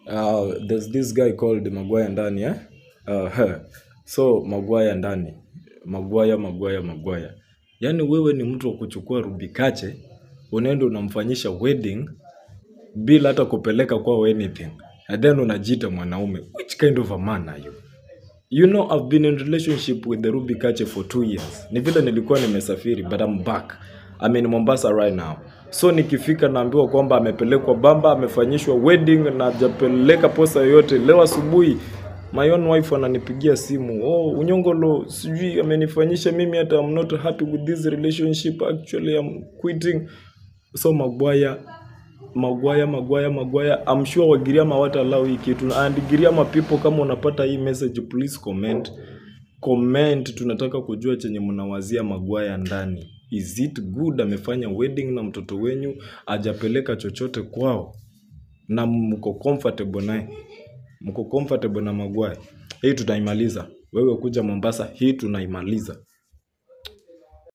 uh, there's this guy called Maguire ndani eh? uh, so Maguire ndani Maguire Maguire Maguire yaani wewe ni mtu wa kuchukua Rubikache unaenda unamfanyisha wedding bila hata kupeleka kwao anything and then unajiita mwanaume which kind of a man are you you know I've been in relationship with the Ruby Kache for two years ni vile nilikuwa nimesafiri but I'm back I'm in Mombasa right now so nikifika naambiwa kwamba amepelekwa bamba amefanyishwa wedding na hajapeleka posa yoyote leo asubuhi my own wife ananipigia simu oh unyongolo sijui amenifanyisha mimi hata I'm not happy with this relationship actually I'm quitting so Maguire Maguire Maguire Maguire I'm sure Wagiriama hawataallow hii kitu and Giriama people kama unapata hii message please comment comment tunataka kujua chenye mnawazia Maguire ndani is it good amefanya wedding na mtoto wenyu ajapeleka chochote kwao na mko comfortable naye mko comfortable na Maguire hii tunaimaliza wewe kuja Mombasa hii tunaimaliza